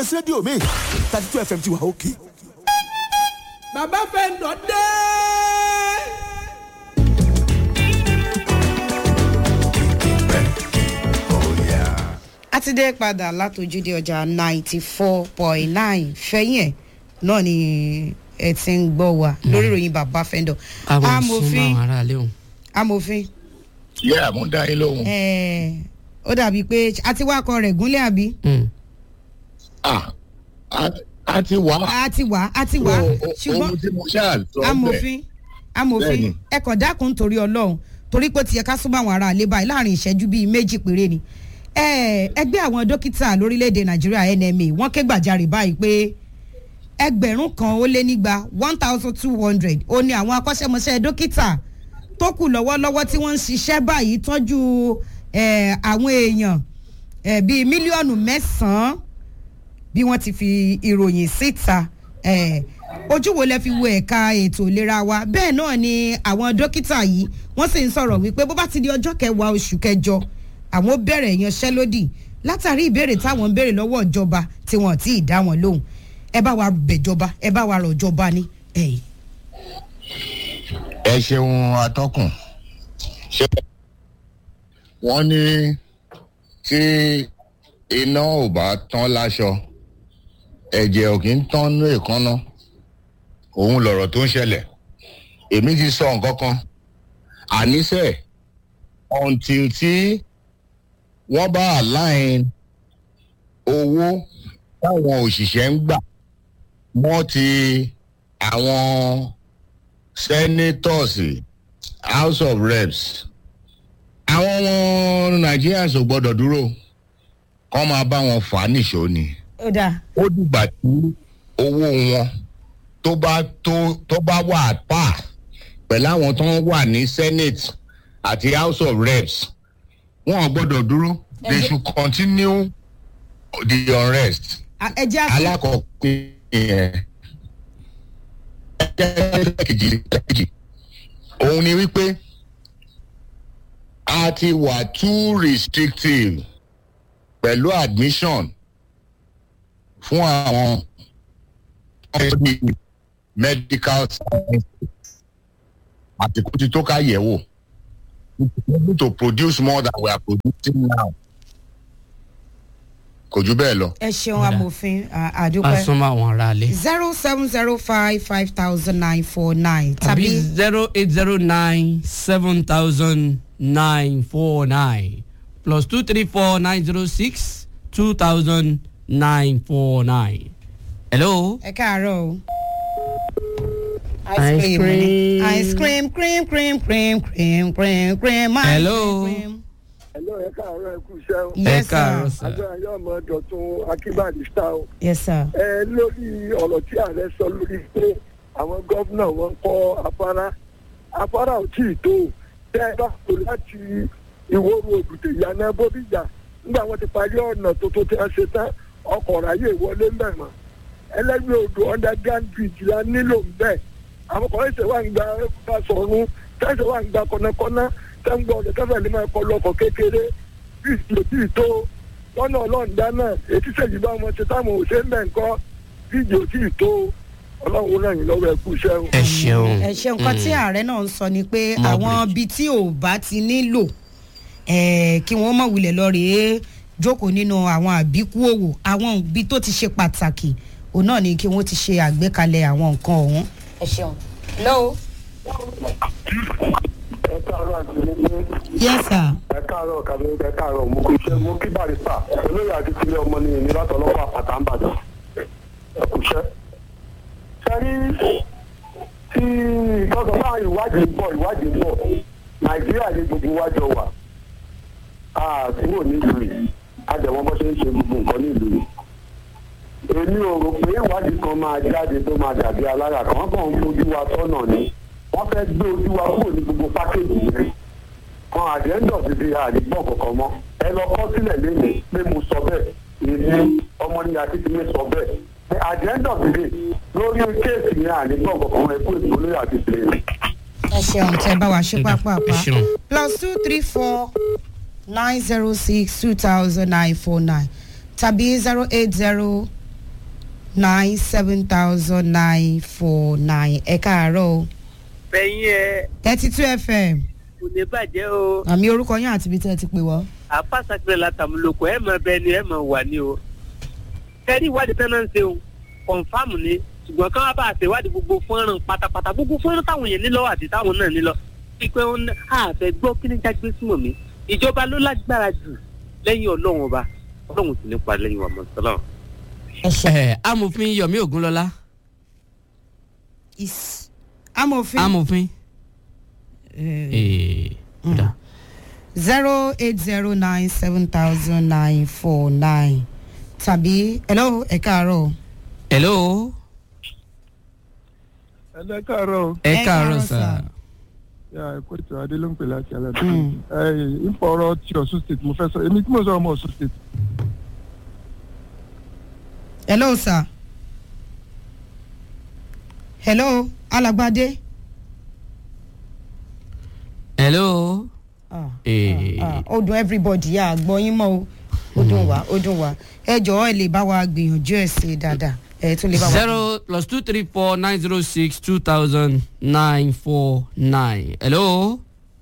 gbé sí rédíò mi thirty two fm ti wà òkè. bàbá fẹ́ǹdọ̀ dé. a ti dé padà látòjúde ọjà ninety four point nine fẹ́yìn ẹ̀ náà ni ẹ ti ń gbọ́ wa lórí ìròyìn bàbá fẹ́ǹdọ̀ káwọn súnmọ́ àwọn aráalé òun. amòfin yẹ́ mo dá yín lóhùn. ẹ̀ẹ́ ó dàbí pé a ti wá akọ rẹ̀ gúnlẹ̀ àbí Ah, a- a ti wá. a ti wà a ti wà O- o- ṣùgbọ́n ohun tí mo ṣáà sọ bẹ́ẹ̀. amòfin amòfin Bẹ́ẹ̀ni. ẹ kàn dákun nítorí ọlọ́run torí pé ó ti yẹ ká súnmọ́ àwọn ará ilé báyìí láàrin ìṣẹ́jú bíi méjì péré ni Ẹ, ẹgbẹ́ àwọn dókítà lórílẹ̀‐èdè nàìjíríà nma wọ́n ké gbàjarè báyìí pé ẹgbẹ̀rún kan ó lé nígba one thousand two hundred ó ní àwọn akọ́ṣẹ́mọṣẹ́ dókítà tó kù lọ́wọ́lọ́wọ́ tí wọ́n ń ṣiṣẹ́ báyìí tọ́jú ẹ, àwọn èèyàn ẹ, bíi mílíọ̀nù mẹ́sàn-án bí wọ́n ti fi ìròyìn síta eh, ojú wo lẹ fi wo ẹ̀ka ètò ìlera wa bẹ́ẹ̀ náà ni àwọn dókítà yìí wọ́n sì ń sọ̀rọ̀ wípé bó bá ti di ọjọ́ kẹwàá oṣù kẹjọ àwọn ó bẹ̀rẹ̀ ìyanṣẹ́lódì látàrí ìbéèrè táwọn ń béèrè lọ́wọ́ ìjọba tí wọ́n ti dá wọn lóhùn ẹ bá wa bẹ̀jọba ẹ bá wa rọ̀ jọba ní. Eh. ẹ ṣeun atọ́kùn ṣe wọ́n ní tí iná ò bá tán láṣọ ẹ̀jẹ̀ ò kí ń tán ní èékánná òun lọ̀rọ̀ tó ń ṣẹlẹ̀ èmi ti sọ nǹkan kan àníṣe until tí wọ́n bá align owó táwọn òṣìṣẹ́ ń gbà wọ́n ti àwọn senators house of reps àwọn ọmọ nigerians ò gbọdọ̀ dúró kọ́ máa bá wọn fà á nìṣó ni ó dáa ó dìgbà tí owó wọn tó bá tó tó bá wà pa pẹ̀lú àwọn tó ń wà ní senate àti house of reps wọn ò gbọdọ̀ dúró they should continue the unrest A- ẹ jẹ́ àsùn alákọ̀ọ́kọ́ yẹn ẹ̀ẹ́dẹ́gbẹ̀kejì kejì òun ni wípé a ti wà too restrictive pẹ̀lú admission fún àwọn ẹbí medical science àtìkú ti tó ká yẹ̀ wò we need to produce more than we are producing now kò jù bẹ́ẹ̀ lọ. ẹ ṣeun amòfin à- a àdúpẹ́ súnmọ́ àwọn aráalé. zero seven zero five five thousand nine four nine tàbí tàbí zero eight zero nine seven thousand nine four nine plus two three four nine zero six two thousand nine four nine. hello. ẹ káàárọ̀ o. Ice cream. ni. ice cream cream cream cream cream cream cream ice Hello. cream. Hello, ẹ káàárọ̀ ẹ kú iṣẹ́ o. yes káàárọ̀ sir sir. agbára yóò mọ dọ̀tun akínbàdì sá o. yes sir. ẹ lórí ọ̀rọ̀ tí ààrẹ sọ lórí pé àwọn gómìnà wọn ń kọ́ afárá afárá ò tí ì tó tẹ́ ẹ bá kó láti ìwóru òdùdè ìyànà bóbíjà nígbà wọn ti parí ọ̀nà tuntun tí wọ́n ṣe tán ọkọ̀ ráyè wọlé ń bẹ̀ mọ́ ẹlẹ́gbẹ́ odò underground bridge la nílò ń bẹ̀ àwọn kan ṣe wà ń gba Basọ̀run tẹ́sẹ̀ wà ń gba kọ́nàkọ́nà tẹ́ ń gbọ́ ọ̀dọ̀ tẹ́fẹ̀ ní máa kọ́ lọ́kọ̀ kékeré bí ìdí tó lọ́nà ọlọ́ọ̀dá náà ètí sẹ́yìn bá wọn ṣe táwọn ò ṣe ń bẹ̀ ń kọ́ bí ìdí ò tí ì tó ọlọ́run ràn yín lọ́wọ́ ẹ kú iṣẹ́ o. ẹ ṣeun. ẹ ṣe nǹkan tí ààrẹ náà ń sọ ni pé More àwọn bridge. ibi tí ò bá ti nílò eh, kí wọ́n mọ̀ wulẹ̀ lọ rèé jókòó nínú àwọn àbíkú òwò àwọn ibi tó ti ṣe pàtàkì òun náà ni kí wọ́n ti ṣe àgbékalẹ̀ àwọn nǹkan ọ̀hún. ẹ ṣeun. hello. ẹ káàárọ̀ àti ní yes sir. ẹ káàárọ̀ kàbí ẹ káàárọ̀ mo kú iṣẹ́ mo kí barista olóyè àti tilẹ̀ ọmọ ní ìní látọ̀ ọlọ́pàá àpàtà ń bàjẹ́ ẹ kú iṣẹ́. sẹ́rí tí ìtọ́sọ̀ náà ìwádìí ń bọ̀ ìwádìí ń bọ̀ nàìjíríà ní gbogbo wájọ wà á kúrò nílùú yìí àjẹwọ́n bọ́ ṣe ń ṣe gbogbo nǹkan nílùú yìí. èmi ò rò pé ìwádìí kan máa jáde tó máa dàbí alára kan wọ́n kàn ń fojú wa tọ́nà ni wọ́n fẹ́ gbé ojú wa kúrò ní gbogbo pákéjì yẹn kan àdéhùn ti di àdìgbọ́n kankan mọ́ ẹ lọ kọ́ sílẹ̀ lẹ́yìn pé mo sọ bẹ́ẹ̀ èmi ọmọ ní akíntúndé sọ bẹ́ẹ̀ pé àdéhùn ti di lórí kéèsì yẹn àdìgbọ́n kankan mọ́ ẹ kú ètò olóyè àti ìpìlẹ̀ ẹ ṣeun tẹ bá wa ṣe ẹ pápápá ṣeun. plus two three four nine zero six two thousand nine four nine tàbí zero eight zero nine seven thousand nine four nine ẹ káàárọ̀ o fẹ̀yìn ẹ thirty two fm kò ní bàjẹ́ o àmì orúkọ yín àti ibi tẹ́ ẹ ti pè wọ́. àpàṣàkìlẹ̀ látàmúlòkọ ẹ̀ mọ̀ bẹ́ẹ̀ ni ẹ̀ mọ̀ wà ní o. kẹ́rí ìwádìí tán náà ń ṣe o kọ̀ǹfàmù ni ṣùgbọ́n káwọn bá a ṣe ìwádìí gbogbo fọ́nrán pátápátá gbogbo fọ́nrán táwọn yẹn nílọ àti táwọn náà nílọ. pípẹ́ wọn àfẹ́ gbọ́ kí ní jágbé súnmọ́ mi ìjọba ló lágbára jù lẹ́yìn ọlọ́run ọba ọlọ́run sì ní pa lẹ́yìn wa mọ̀ sọ́lá. ẹ ṣe ẹ amòfin yomi ogunlọlá is amòfin amòfin. ee kódà. zero eight zero nine seven thousand nine four nine tàbí hello ẹ káàárọ̀ o. hello ẹ káàárọ̀ ẹ Ẹ káàárọ̀ káàárọ̀, sà. sà. ya ẹ̀kọ́ ètò adé ló ń pè láti alẹ́ Mm. ẹ ipò ọ̀rọ̀ ti ọ̀ṣun state mo fẹ́ sọ èmi tí mo sọ ọmọ ọ̀ṣun state hello sir hello alagbade. hello. Ah, ee ah, ó dùn everybody yà gbọ́ yín mọ́ o ó dùn wá ó dùn wá ẹ jọ̀ọ́ ẹ lè bá wa gbìyànjú ẹ̀ sí dáadáa ẹ tún lè bá wa. zero plus two three four nine zero six two thousand nine four nine hello.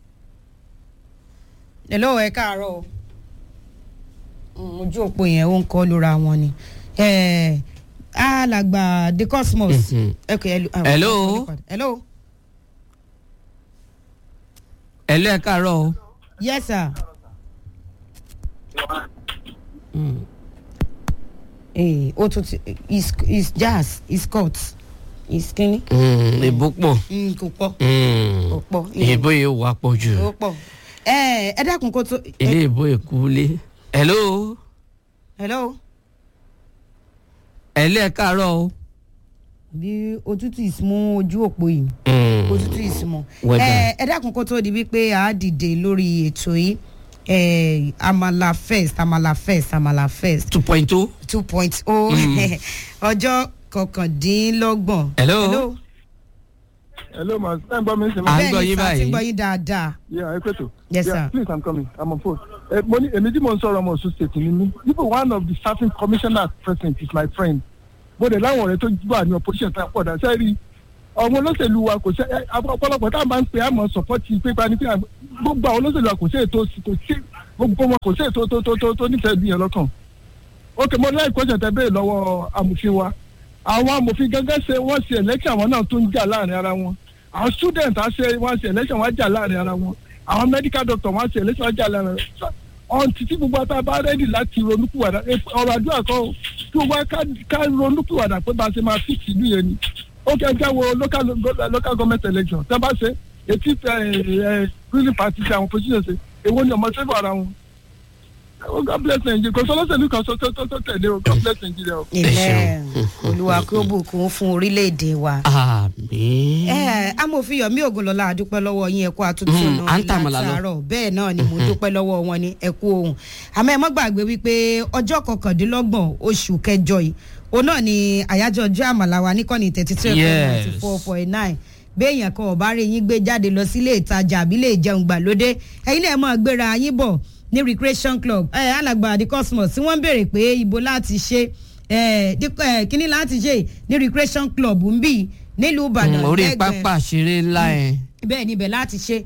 hello ẹ káàárọ̀ o Mm, ojú òpó yẹn ó ń kọ́ lóra wọn ni Eh, alàgbà the cosmos. Mhm. Okay, hello. ah, Hello? hello hello ẹ káàárọ̀ o. yes sir. Mm. Eh, ó tún ti is is jazz is cut is kínní. Mm, ìbò pọ̀. Mm, kò pọ̀ Mm. kò pọ̀. ìbò yìí wà pọ̀ jù. ó pọ̀ ẹ ẹ dákun kó tó. ilé ìbò ìkúlé. hello. hello hello ẹ káàárọ̀ o. bí òtútù ìsúnmú ojú òpó yìí Mm. òtútù ìsúnmú. Weather. ẹ ẹ dákun kó tó di wípé a dìde lórí ètò yìí ẹ amala first amala first amala first two point two. two point oh ọjọ́ kọkàndínlọ́gbọ̀n. Hello? hello ma ṣe ń gbọ́ mi ṣe À ma. ń gbọ́ yín sá ti báyìí. ń gbọ́ yín dáadáa. yeah ẹ pẹ̀tọ̀. Yes, yeah, sir. please i'm coming i'm on phone. ẹ mo ní èmi tí mo ń sọ̀rọ̀ ọmọ ọ̀ṣun state ni mí even one of the serving commissioner president is my friend mo dẹ̀ láwọn ọ̀rẹ́ tó wà ní opposition tá a pọ̀ dà sẹ́rí àwọn olóṣèlú wa kò ṣe ẹ, àwọn ọ̀pọ̀lọpọ̀ tá a máa ń pè àmọ́ support pípa ní pé à- gbogbo àwọn olóṣèlú wa kò sí ètò kò sí gbogbo wọn kò sí ètò tó tó tó tó nífẹ̀ẹ́ bí yẹn lọ́kàn ok mo láì kọ́ṣẹ̀ tẹ bẹ́ẹ̀ lọ́wọ́ amòfin wa àwọn amòfin gẹ́gẹ́ ṣe wọ́n ṣe election àwọn náà tó ń jà láàrin ara wọn àwọn student á ṣe wọ́n ṣe election wọ́n á jà láàrin ara wọn àwọn medical doctor wọ́n á ṣe election wọ́n á jà láàrin ara wọn ọ̀n títí gbogbo àtà bá rẹ́dì láti ronúpìwàdà ẹ, ọ̀rọ̀ àdúrà kan o, kí gbogbo wa ká- ká ronúpìwàdà pé bá a ṣe máa fix ìlú yẹn ni ó kẹ́ ẹ jẹ́ wo local local government election tẹ́ bá ṣe etí ẹ ẹ ruling party ṣe àwọn position ṣe èwo ni ọmọ sẹ́fọ̀ ara wọn Oh, God bless Nigeria kò sọlọ́sẹ̀lú kan sọ tó tó tó tẹ̀lé o God bless Nigeria o. ilẹ̀ olúwa kí ó bùkún fún orílẹ̀-èdè wa. àmì. ẹ amòfin yomi ogunlọlá àdúpẹ́ lọ́wọ́ yín ẹ̀kú àtúntò Mm, à ń tàmàlà lọ. látàárọ̀ bẹ́ẹ̀ náà ni mo dúpẹ́ lọ́wọ́ wọn ní ẹ̀kú ohun àmọ́ ẹ mọ́ gbàgbé wípé ọjọ́ kọkàndínlọ́gbọ̀n oṣù kẹjọ yìí òun náà ni àyájọ́ ọjọ́ àmàlà wa níkànnì thirty two Yes. ninety four point nine béèyàn kan ọ̀bá rí yín gbé jáde lọ sílé ìtajà àbí lè jẹun gbàlódé ẹ̀yin náà máa gbéra yín bọ̀ ní recreation club ẹ̀ alàgbà the cosmos tí wọ́n ń béèrè pé ibo láti ṣe ẹ̀ dípò- ẹ̀, kíní láti ṣe ní recreation club ń bì nílùú ìbàdàn Mm, orí lẹ́gbẹ̀ẹ́- pápá ṣeré ńlá yẹn. bẹ́ẹ̀ níbẹ̀ láti ṣe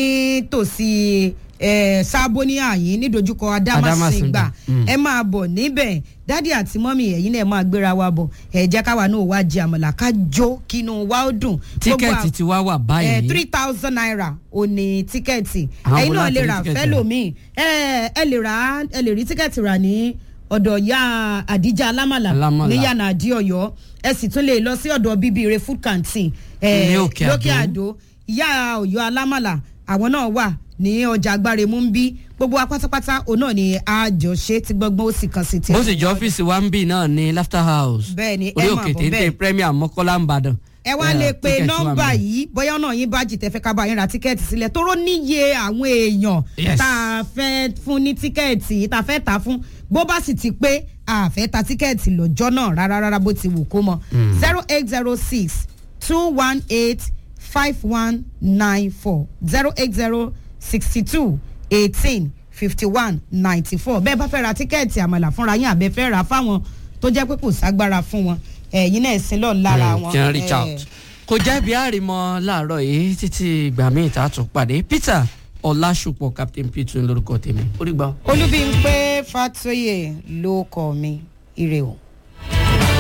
nítòsí ẹ̀, sábó ní àyín nídojúkọ adámàsìngbà Adámàsìngbà, mm. ẹ máa bọ̀ níbẹ̀ dádì àti mọ́mì ẹ̀yin náà máa gbéra wa bọ̀ ẹ̀ jẹ́ káwa náà wá jẹ àmàlà ká jó kínú wa ó dùn. Gbogbo tíkẹ́ẹ̀tì à- ti wá wà ẹ báyìí. three thousand naira ò ní tíkẹ́ẹ̀tì Àwọn ẹ̀yin wo náà láti lè rí rà tíkẹ́ẹ̀tì fẹ́lòmíì ẹ ẹ lè rà ẹ lè rí tíkẹ́ẹ̀tì rà ní ọ̀dọ̀ ya àdíjà alámàlà Alámàlà. ní yànà àdí ọ̀yọ́ ẹ sì tún lè lọ sí ọ̀dọ̀ bíbíire food canteen ẹ Ní Òkè lókè Àdó. àdó ìyá ọ̀yọ́ alámàlà àwọn náà wà ní ọjà agbáre mú ń bí gbogbo wa pátápátá òun náà ni àjọṣe tí gbọgbọ́n ó sì kàn sí tiẹ̀. bó sì jọ ọ́fíìsì wa ń bì náà ní laughter house. Bẹ́ẹ̀ ni, ẹ orí máa òkè bọ̀ téńté bẹ́ẹ̀. premier mọ́kọ́lá ń bàdàn. ẹ wá lè pe nọ́mbà yìí bóyá náà yín bá jìtẹ́ fẹ́ ká bá yín ra tíkẹ́ẹ̀tì sílẹ̀ tóró níye àwọn èèyàn Yes. tá a fẹ́ fún ní tíkẹ́ẹ̀tì tá a fẹ́ ta fún bó bá sì ti pé a fẹ́ ta tíkẹ́ẹ̀tì lọ́jọ́ náà rárá rárá bó ti wù kó mọ zero eight zero six two one eight five one nine four zero eight zero sixty two eighteen fifty one ninety four bẹ́ẹ̀ bá fẹ́ ra tíkẹ́ẹ̀tì àmàlà fúnra yín àbẹ́ fẹ́ ra fáwọn tó jẹ́ pé kò ságbára fún wọn ẹ̀yin náà sin lọ́ọ̀ lára wọn. kí wọ́n reach Eh, out kò jẹ́ bí àrìmọ́ láàárọ̀ yìí títí ìgbà míì tá a tún pàdé peter ọlásùpọ̀ captain peter lórúkọ tèmi ó rí gbà. olúbíńpé fatoyè ló kọ mi ire o.